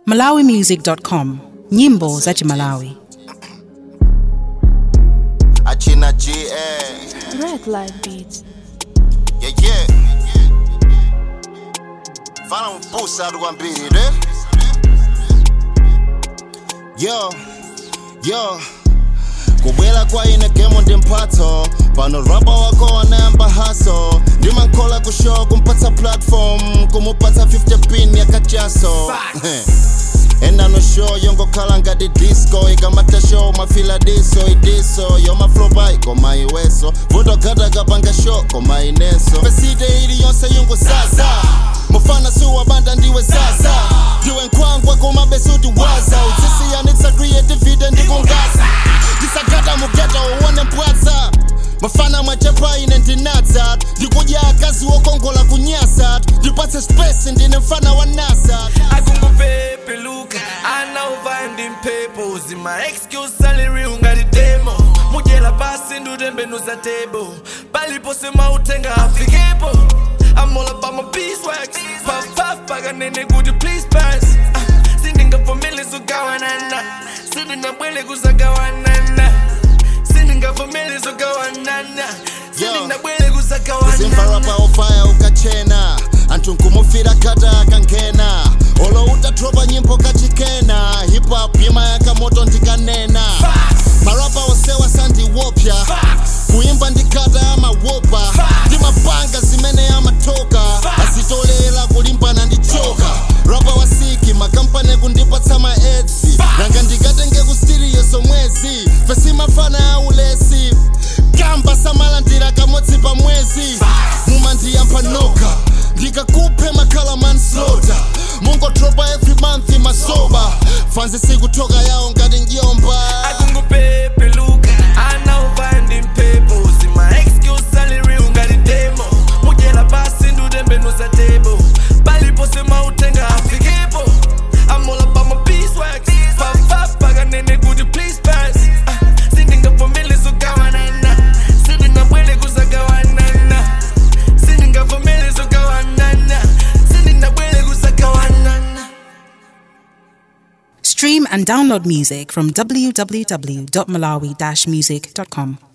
malawimusic.com nyimbo za chimalawi achina GA Red Light Beats. yeah yeah fana mpusa atu kwambiri ne yo yo kubwera kwa ine gemo ndi mphatso pano rapa wako wanayamba haso ndimankhola kushow kumpatsa platform kumupatsa 50 pin yakachaso enano show yongokhala ngati disco ikamata show mafila diso idiso yomaflopa ikoma iweso vutogata kapanga show koma ineso pesite ili yonse yungusasa mufana siwabanda ndiwe sasa ndiwe nkhwangwa koma besuti waza utsisiyanitsa creativity ndikungaza ndisagata mugeta uwone mpwatsa mafana mwachepa ine ndinatsa ndikudya akazi wokongola kunyasa ndipatse space ndine mfana wa nasa akungupepeluka anauva ndimpepo zima excuse salary ungati demo mudyera pasi ndutembenuza table palipo semautenga afikepo amola pama beeswax pafaf pakanene kuti please pass Ah, sindingavumile zogawanana sindingabwele kuzagawanana sindingavumile zogawanana sindingabwele zimva kuzagawanana rapa ofaya ukachena anthu nkumufira kata akangena olo utatropa nyimbo kachikena hip hop yimayaka moto ndikanena marapa osewa sandiwopya kuyimba ndikata amawopa ndimapanga zimene amatoka azitolera kulimbana ndi choka rapa wasiki makampani kundipatsa maedzi nanga ndikatenge kusitiriyo somwezi fesimafana aulesi kamba samalandira kamodzi pa mwezi mumandiyampa noka ndikakuphe makhala manslota mungotropa every month masoba fanzi sikutoka yawo ngati njomba akungupepeluka anauva ndimpepo zima excuse salary ungati demo mudyera pasi ndutembenuza table palipo semautenga afikepo amola pama beeswax pafaf pakanene kuti please pass Ah, sindingavumile zogawanana sindingabwele kuzagawanana sindingavumile zogawanana sindingabwele kuzagawanana stream and download music from www.malawi-music.com